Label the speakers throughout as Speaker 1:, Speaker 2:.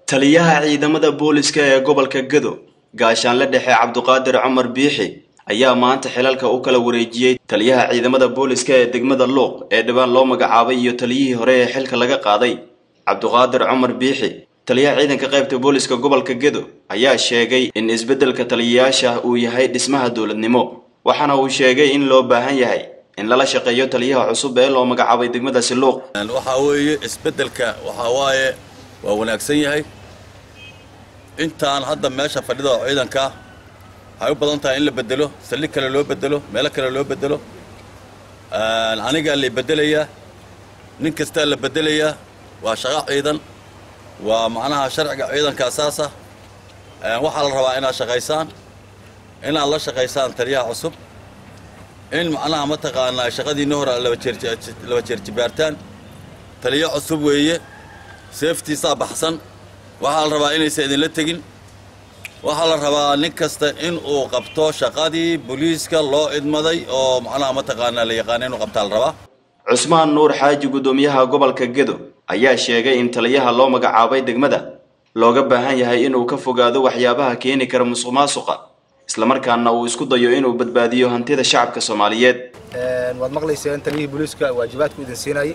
Speaker 1: taliyaha ciidamada booliska ee gobolka gado gaashaanle dhexe cabduqaadir cumar biixi ayaa maanta xilalka u kala wareejiyey taliyaha ciidamada booliska ee degmada luuq ee dhibaan loo magacaabay iyo taliyihii hore ee xilka laga qaaday cabduqaadir cumar biixi taliyaha ciidanka qaybta booliska gobolka gedo ayaa sheegay in isbeddelka taliyayaasha uu yahay dhismaha dowladnimo waxaana uu sheegay in loo baahan yahay in lala shaqeeyo taliyaha cusub ee loo magacaabay degmadaasi luuq
Speaker 2: waxaa weeye isbeddelka waxaa waaye waa wanaagsan yahay intaan hadda meesha fadhida oo ciidanka waxay u badan tahay in la bedelo saldhig kale loo bedelo meelo kale loo bedelo anigaa la bedelayaa nin kastaa la bedelayaa waa shaqo ciidan waa macnaha sharciga ciidanka asaasa waxaa la rabaa inaad shaqaysaan inaad la shaqaysaan taliyaha cusub in macnaha mataqaanaa shaqadiinna hore laba jeerjibaartaan taliyo cusub weeye seeftiisaa baxsan waxaa la rabaa inaysan idinla tegin waxaa la rabaa nin kasta in uu qabto shaqadii booliiska loo idmaday oo macnaha mataqaanaa la yaqaana inuu qabtaa la rabaa
Speaker 1: cusmaan nuur xaaji guddoomiyaha gobolka gedo ayaa sheegay in taliyaha loo magacaabay degmada looga baahan yahay inuu ka fogaado waxyaabaha keeni kara musuq maasuqa islamarkaana uu isku dayo inuu badbaadiyo hantida shacabka soomaaliyeed
Speaker 3: waad maqlayseen taliyihii booliiska waajibaadku idin siinayay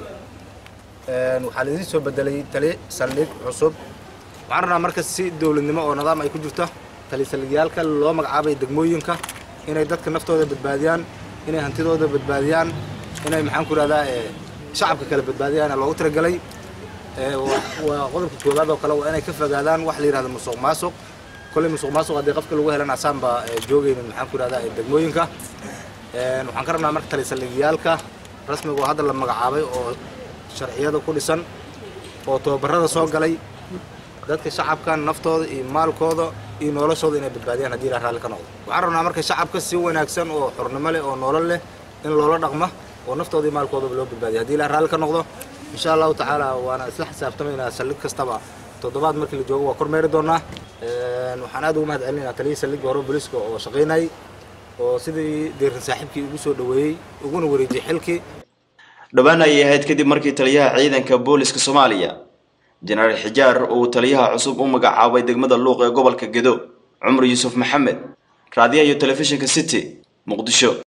Speaker 3: waxaa laidin soo bedelay tali saldhig cusub waxaan rabnaa marka si dowladnimo oo nidaam ay ku jirto tali saldhigyaalka loo magacaabay degmooyinka inay dadka naftooda badbaadiyaan inay hantidooda badbaadiyaan inay maxaan ku ihahdaa shacabka kale badbaadiyaan loogu talagelay waa qodobka koowaad oo kale waa inay ka fogaadaan wax la yihahdo musuq maasuq kolley musuq maasuq haddii qofka lagu helan asaan baa joogaynin maxaan ku ihahdaa degmooyinka waxaan ka rabnaa marka tali saldhigyaalka rasmiga oo hadda la magacaabay oo sharciyada ku dhisan oo tababarada soo galay dadka shacabka naftooda iyo maalkooda iyo noloshooda inay badbaadiyaan haddii ilaa raalli ka noqdo waxaan rabnaa marka shacabka si wanaagsan oo xornimo leh oo nolol leh in loola dhaqma oo naftooda iyo maalkoodaba loo badbaadiya haddii ilaa raalli ka noqdo insha allahu tacaala waana isla xisaabtamaynaa saldhig kastaba toddobaad markii la joogo waa kormeeri doonaa waxaan aad ugu mahad celinaynaa taliyihii saldhigga hore booliiska oo shaqaynayay oo sidii deerin saaxiibkii ugu soo dhoweeyey uguna wareejiyey xilkii
Speaker 1: dhowaan ayay ahayd kadib markii taliyaha ciidanka booliska soomaaliya jenaraal xijaar uu taliyaha cusub u magacaabay degmada luuq ee gobolka gedo cumar yuusuf maxamed raadiyaha iyo telefishinka city muqdisho